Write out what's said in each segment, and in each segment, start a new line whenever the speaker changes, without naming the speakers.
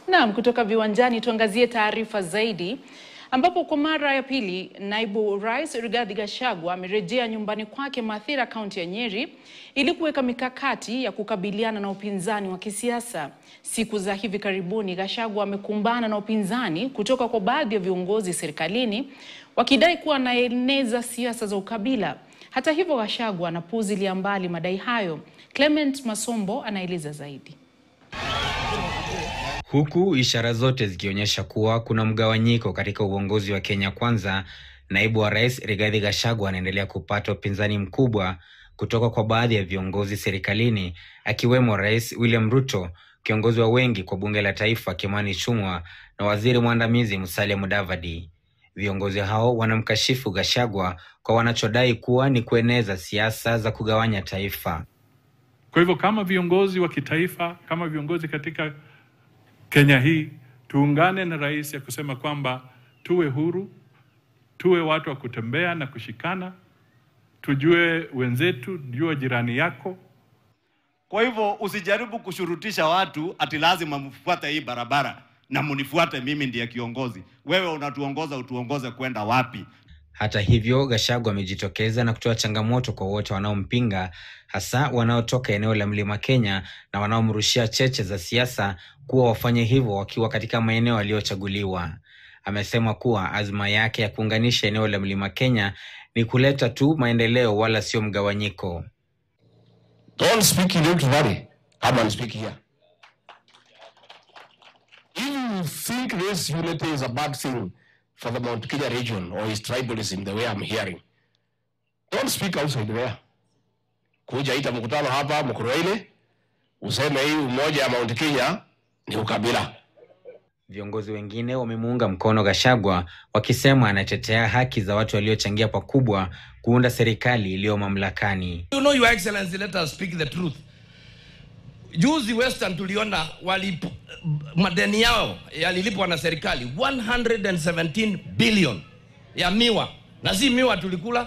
Naam, kutoka viwanjani tuangazie taarifa zaidi ambapo kwa mara ya pili naibu rais Rigathi Gachagua amerejea nyumbani kwake Mathira, kaunti ya Nyeri ili kuweka mikakati ya kukabiliana na upinzani wa kisiasa. Siku za hivi karibuni, Gachagua amekumbana na upinzani kutoka kwa baadhi ya viongozi serikalini wakidai kuwa anaeneza siasa za ukabila. Hata hivyo, Gachagua anapuuzilia mbali madai hayo. Clement Masombo anaeleza zaidi.
Huku ishara zote zikionyesha kuwa kuna mgawanyiko katika uongozi wa Kenya Kwanza, naibu wa rais Rigathi Gachagua anaendelea kupata upinzani mkubwa kutoka kwa baadhi ya viongozi serikalini, akiwemo Rais William Ruto, kiongozi wa wengi kwa bunge la taifa Kimani Ichung'wah na waziri mwandamizi Musalia Mudavadi. Viongozi hao wanamkashifu Gachagua kwa wanachodai kuwa ni kueneza siasa za kugawanya taifa.
Kwa hivyo kama viongozi wa kitaifa, kama viongozi katika Kenya hii tuungane na rais ya kusema kwamba tuwe huru, tuwe watu wa kutembea na kushikana, tujue wenzetu, jua jirani yako.
Kwa hivyo usijaribu kushurutisha watu ati lazima mfuate hii barabara na munifuate mimi ndiye kiongozi. Wewe unatuongoza, utuongoze kwenda wapi?
Hata hivyo, Gachagua amejitokeza na kutoa changamoto kwa wote wanaompinga, hasa wanaotoka eneo la Mlima Kenya na wanaomrushia cheche za siasa kuwa wafanye hivyo wakiwa katika maeneo aliyochaguliwa. Amesema kuwa azma yake ya kuunganisha eneo la Mlima Kenya ni kuleta tu maendeleo wala sio mgawanyiko.
Don't speak in Rift Valley. Come and speak here. If you think this unity is a bad thing for the Mount Kenya region or is tribalism the way I'm hearing, don't speak outside there. Kuja ita mkutano hapa Mkurueini useme hii umoja ya Mount Kenya ni ukabila.
Viongozi wengine wamemuunga mkono Gachagua wakisema anatetea haki za watu waliochangia pakubwa kuunda serikali iliyo mamlakani.
You know, Your Excellency, let us speak the truth. Juzi Western tuliona walip, madeni yao yalilipwa na serikali 117 billion ya miwa, na si miwa tulikula,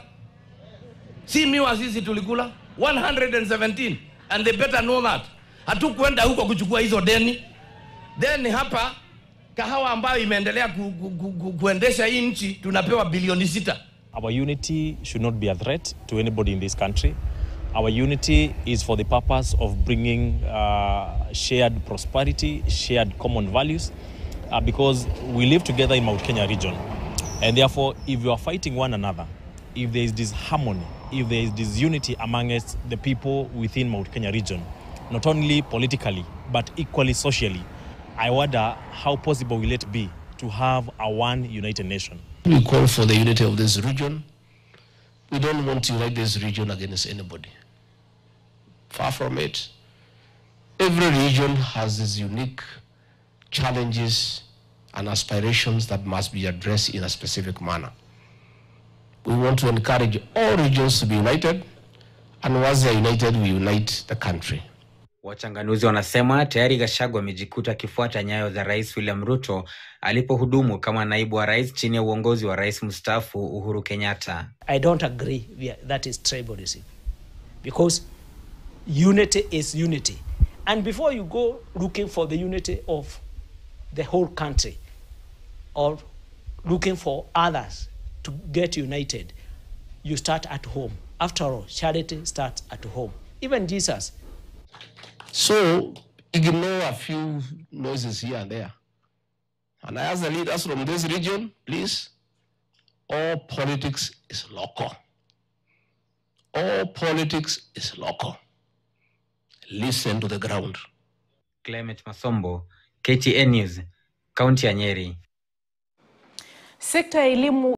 si miwa sisi tulikula 117 and they better know that. Hatukwenda huko kuchukua hizo deni. Deni hapa kahawa ambayo imeendelea ku, ku, ku, ku, kuendesha hii nchi tunapewa bilioni sita.
Our unity should not be a threat to anybody in this country. Our unity is for the purpose of bringing uh, shared prosperity, shared common values, uh, because we live together in Mount Kenya region. And therefore, if you are fighting one another, if there is disharmony, if there is disunity amongst the people within Mount Kenya region, not only politically, but equally socially, I wonder how possible will it be to have a one united nation.
We call for the unity of this region. We don't want to unite this region against anybody. Far from it. Every region has its unique challenges and aspirations that must be addressed in a specific manner. We want to encourage all regions to be united, and once they're united, we unite the country.
Wachanganuzi wanasema tayari Gachagua amejikuta akifuata nyayo za Rais William Ruto alipohudumu kama naibu wa rais chini ya uongozi wa rais mstaafu Uhuru Kenyatta.
I don't agree with that is tribalism because unity is unity. And before you go looking for the unity of the whole country or looking for others to get united, you start at home. After all, charity starts at home. Even Jesus,
So ignore a few noises here and there. And I ask the leaders from this region, please, all politics is local. All politics is local. Listen to the ground.
Clement Masombo, KTN News, kaunti ya Nyeri.
Sekta ya elimu